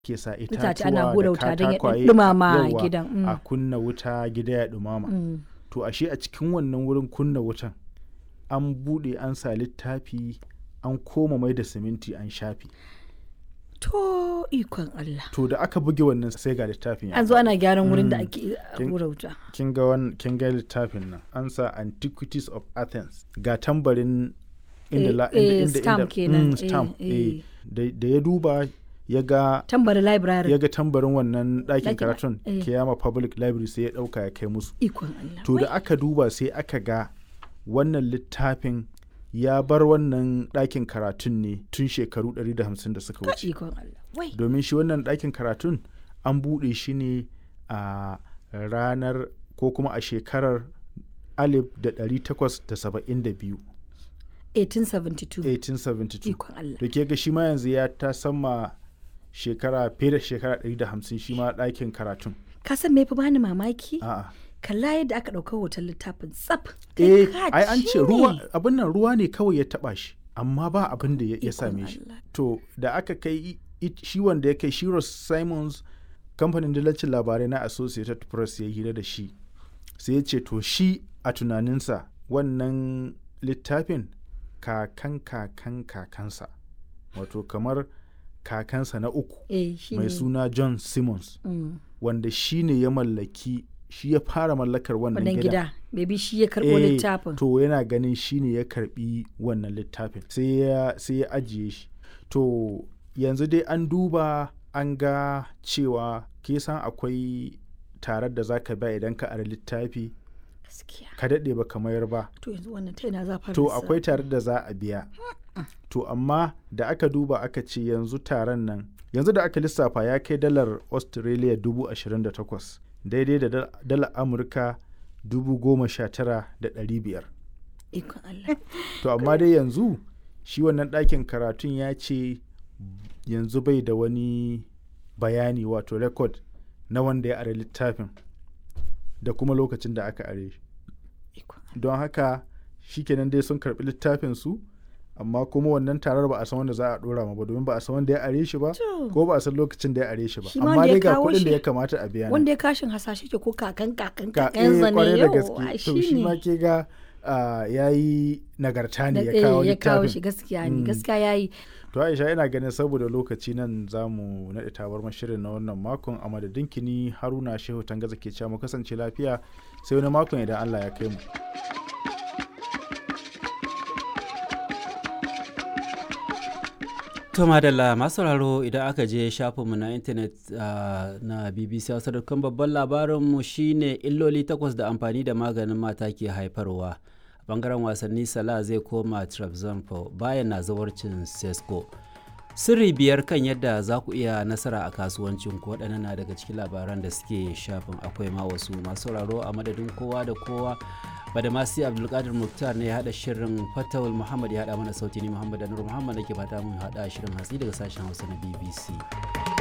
ke sa Itace ana itatuwa hura da wuta don ya katakwaye ɗumama yawwa, gidan. mm, a kunna wuta gida ya ɗumama mm. to ashe a cikin wannan wurin kunna wutan an buɗe an sa littafi an koma mai da siminti an shafi To ikon Allah. to da aka buge wannan sai ga littafin ya An zo ana gyaran wurin da Mm. ake Kin- hura wuta. kin ga wan- kin ga littafin nan an sa antiquities of athens ga tambarin inda Eh, la eh, inda inda stamp inda- kenan, mm, eh, stamp eh. eh. da da ya duba ya ga Tambari library. ya ga tambarin wannan ɗakin Ɗakin- karatun eh. kiyama public library sai ya ɗauka ya kai musu Ikon Allah. to da Wai, aka duba sai aka ga wannan littafin ya bar wannan ɗakin karatun ne tun shekaru 150 da suka ka wuce ikon Allah. Wai. domin shi wannan ɗakin karatun an buɗe shi ne a ranar ko kuma a shekarar 1872 1872. 1872 Ikon Allah. da ke ga shi ma yanzu ya ta sama shekara fiye da shekara 150 shi ma ɗakin karatun Ka san me fi bani mamaki? a'a Kalla yadda aka ɗauka hoton littafin tsaf. eh Kai ka ai an ci ce ruwa ne. abin nan ruwa ne kawai ya taba shi amma ba abin da ya ya Ikon same shi Allah. to da aka kai i- i- shi wanda ya kai Shiros Simons kamfanin dillacin labarai na Associated Press ya hira da shi sai ya ce to shi a tunaninsa wannan littafin kakan kakan kakansa wato kamar kakansa na uku Eh, shi mai ne. suna John Simmons Mm. wanda shi ne ya mallaki shi ya fara mallakar wannan Wannan gidan gida. Maybe shi ya karɓo Eh, littafin. To yana ganin shi ne ya karbi wannan littafin sai ya sai ya ajiye shi. To yanzu dai an duba an ga cewa ke san akwai tarar da zaka ba idan ka ara littafi Gaskiya. ka daɗe ba mayar ba. To yanzu wannan ta yana za a fara To lissafi? akwai tarar da za a biya. To amma da aka duba aka ce yanzu taron nan yanzu da aka lissafa ya kai dalar Australia dubu ashirin da takwas daidai da dal- dalar Amurka dubu goma sha tara da ɗari biyar. Ikon Allah. To amma dai yanzu shi wannan ɗakin karatun ya ce yanzu bai da wani bayani wato rekod na wanda ya are littafin da kuma lokacin da aka are shi. Ikon Don haka shikenan dai sun karɓi littafin su amma kuma wannan tarar ba a san wanda za a ɗora ma ba domin ba a san wanda ya are shi ba To. ko ba a san lokacin da ya are shi ba Shi ma amma wanda ya dai ga kawo kuɗin da shi- ya kamata a biya ne. Wanda ya kashin hasashe ke ko kakan kakan Ka- kakan eh, zane kwarai da yau. gaske ai to shi shi ma ne. ke ga ya yi nagarta ne Na- ya kawo eh, ya kawo littafin shi gaskiya ne Mm. gaskiya ya yi To Aisha ina ganin saboda lokaci nan za mu naɗe tabar shirin na wannan makon a madadin kini Haruna Shehu Tangaza ke cewa mu kasance lafiya sai wani makon idan Allah ya kai mu. To madalla masu sauraro idan aka je shafinmu na intanet ah, na BBC Hausa dukkan babban labarinmu shine illoli takwas da amfani da maganin mata ke haifarwa. A bangaren wasanni Salah zai koma Trabzonspor bayan na zawarcin Sesko. Sirri biyar kan yadda za ku iya nasara a kasuwancin ku waɗannan na daga cikin labaran da suke shafin akwai ma wasu masu sauraro a madadin kowa da kowa badamasi abdulkadir muktar ne ya haɗa shirin fatawul muhammad ya haɗa mana sauti ni muhammad anur muhammad da ke fata mun haɗa shirin hatsi daga sashen hausa na bbc